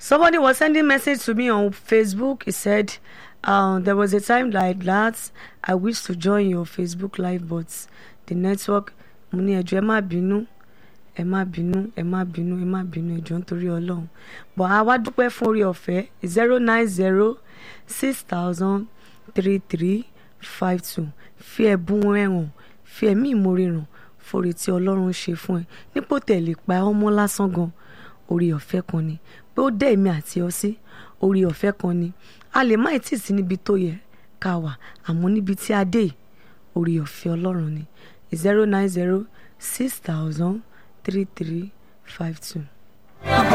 Somebody was sending message to me on Facebook. He said, um, there was a time like that I wish to join your Facebook live, but the network. Mo ní ẹjọ́ ẹ má bínú, ẹ má bínú, ẹ má bínú, ẹ má bínú ẹjọ́ nítorí Ọlọ́run. But a wá dúpẹ́ fún orí ọ̀fẹ́ zero nine zero six thousand three three five two. Fi ẹ̀bùn ẹ̀hàn, fi ẹ̀mí ìmoore hàn fórí tí Ọlọ́run ṣe fún ẹ. Nípò tẹ̀lé pa ọmọ lásán gan orí ọ̀fẹ́ kan ni pé ó dẹ́ èmi àti ọ sí orí ọ̀fẹ́ kan ni a lè má tì sí níbi tó yẹ ká wà àmọ́ níbi tí a dé orí ọ̀fẹ́ ọlọ́run ni zero nine zero six thousand three three five two.